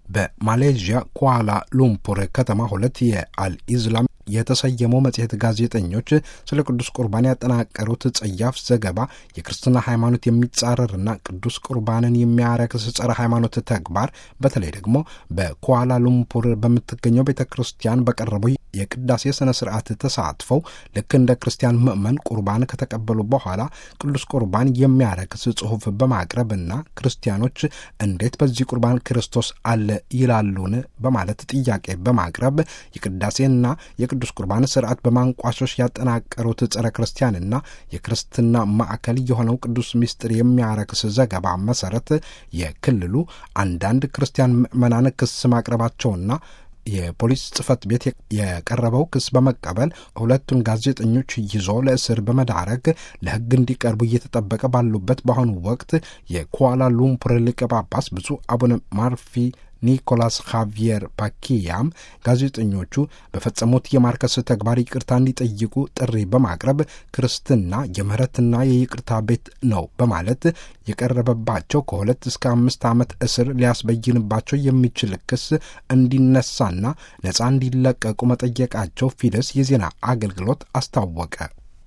በማሌዥያ ኳላ ሉምፑር ከተማ ሁለት የአልኢዝላም የተሰየመው መጽሔት ጋዜጠኞች ስለ ቅዱስ ቁርባን ያጠናቀሩት ጸያፍ ዘገባ የክርስትና ሃይማኖት የሚጻረርና ቅዱስ ቁርባንን የሚያረክስ ጸረ ሃይማኖት ተግባር በተለይ ደግሞ በኳላ ሉምፑር በምትገኘው ቤተ ክርስቲያን በቀረበው የቅዳሴ ስነ ስርዓት ተሳትፈው ልክ እንደ ክርስቲያን ምዕመን ቁርባን ከተቀበሉ በኋላ ቅዱስ ቁርባን የሚያረክስ ጽሑፍ በማቅረብና ክርስቲያኖች እንዴት በዚህ ቁርባን ክርስቶስ አለ ይላሉን በማለት ጥያቄ በማቅረብ የቅዳሴና የቅዱስ ቁርባን ስርዓት በማንቋሾሽ ያጠናቀሩት ጸረ ክርስቲያንና የክርስትና ማዕከል የሆነው ቅዱስ ምስጢር የሚያረክስ ዘገባ መሰረት የክልሉ አንዳንድ ክርስቲያን ምዕመናን ክስ ማቅረባቸውና የፖሊስ ጽሕፈት ቤት የቀረበው ክስ በመቀበል ሁለቱን ጋዜጠኞች ይዞ ለእስር በመዳረግ ለሕግ እንዲቀርቡ እየተጠበቀ ባሉበት በአሁኑ ወቅት የኳላ ሉምፑር ሊቀ ጳጳስ ብፁዕ አቡነ ማርፊ ኒኮላስ ካቪየር ፓኪያም ጋዜጠኞቹ በፈጸሙት የማርከስ ተግባር ይቅርታ እንዲጠይቁ ጥሪ በማቅረብ ክርስትና የምህረትና የይቅርታ ቤት ነው በማለት የቀረበባቸው ከሁለት እስከ አምስት ዓመት እስር ሊያስበይንባቸው የሚችል ክስ እንዲነሳና ነፃ እንዲለቀቁ መጠየቃቸው ፊደስ የዜና አገልግሎት አስታወቀ።